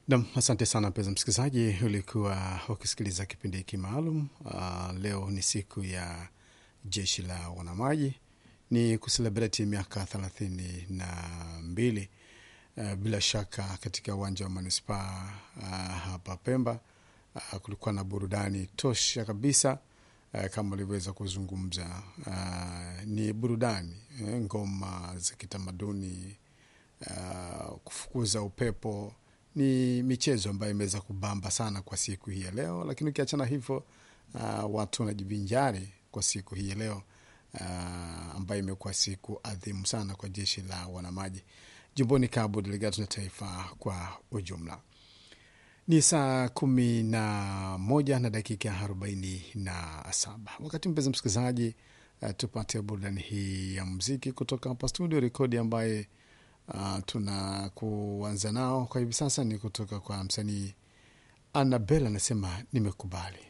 Nam, asante sana mpenzi msikilizaji, ulikuwa ukisikiliza kipindi hiki maalum. Uh, leo ni siku ya jeshi la wanamaji, ni kuselebreti miaka thelathini na mbili uh, bila shaka katika uwanja wa manispaa uh, hapa Pemba uh, kulikuwa na burudani tosha kabisa uh, kama ulivyoweza kuzungumza uh, ni burudani eh, ngoma za kitamaduni uh, kufukuza upepo ni michezo ambayo imeweza kubamba sana kwa siku hii ya leo, lakini ukiachana hivyo uh, watu wanajivinjari kwa siku hii ya leo uh, ambayo imekuwa siku adhimu sana kwa jeshi la wanamaji jimboni Cabo Delgado na taifa kwa ujumla. Ni saa kumi na moja na dakika arobaini na saba wakati mpenzi msikilizaji, uh, tupate burudani hii ya muziki kutoka hapa studio. Rekodi ambaye uh, tuna kuanza nao kwa hivi sasa ni kutoka kwa msanii Annabel, anasema nimekubali.